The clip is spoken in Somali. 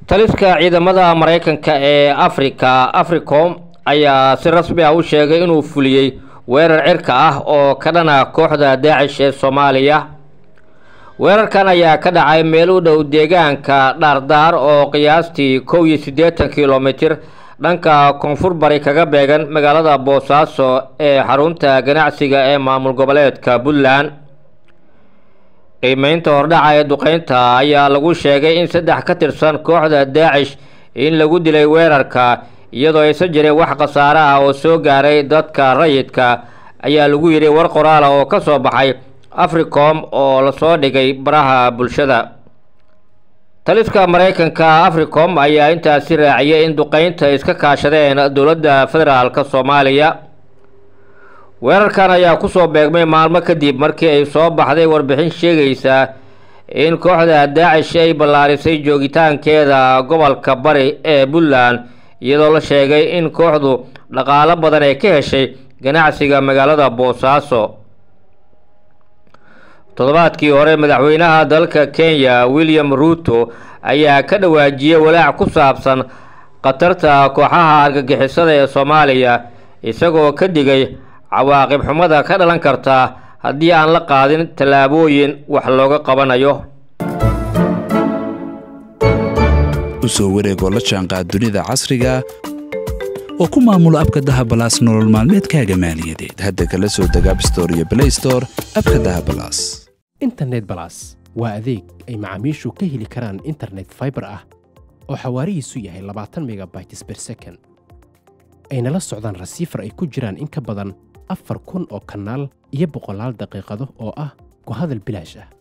taliska ciidamada maraykanka ee afrika africom ayaa si rasmi ah u sheegay inuu fuliyey weerar cirka ah oo ka dhana kooxda daacish ee soomaaliya weerarkan ayaa ka dhacay meel u dhow deegaanka dhaardaar oo qiyaastii kow iyo siddeetan kilomitir dhanka koonfur bari kaga beegan magaalada boosaaso ee xarunta ganacsiga ee maamul goboleedka puntland qiimeynta hordhaca ee duqeynta ayaa lagu sheegay in saddex ka tirsan kooxda daacish in lagu dilay weerarka iyadoo aysan jirin wax khasaare ah oo soo gaaray dadka rayidka ayaa lagu yidhi war qoraal ah oo ka soo baxay africom oo lasoo dhigay baraha bulshada taliska maraykanka africom ayaa intaasi raaciyay in duqeynta iska kaashadeen dowladda federaalk soomaaliya weerarkan ayaa kusoo beegmay maalmo kadib markii ay soo baxday warbixin sheegaysa in kooxda daacish ay ballaarisay joogitaankeeda gobolka bari ee puntland iyadoo la sheegay in kooxdu dhaqaalo badan ay ka heshay ganacsiga magaalada boosaaso toddobaadkii hore madaxweynaha dalka kenya william ruuto ayaa ka dhawaajiyey walaac ku saabsan khatarta kooxaha argagixisada ee soomaaliya isagoo ka digay cawaaqib xumada ka dhalan karta haddii aan la qaadin tallaabooyin wax looga qabanayo u soo wareegoo la jaanqaad dunida casriga oo ku maamula abka dahabalaas nolol maalmeedkaaga maaliyadeed hadda kala soo deg abstore iyo blaystore abka dahabalaas internet balas waa adeeg ay macaamiishu ka heli karaan internet faibar ah oo xawaarihiisu yahay labaatan megabytes ber second ayna la socdaan rasiifar ay ku jiraan in ka badan afar kun oo kanaal iyo boqolaal daqiiqado oo ah ku hadal bilaash ah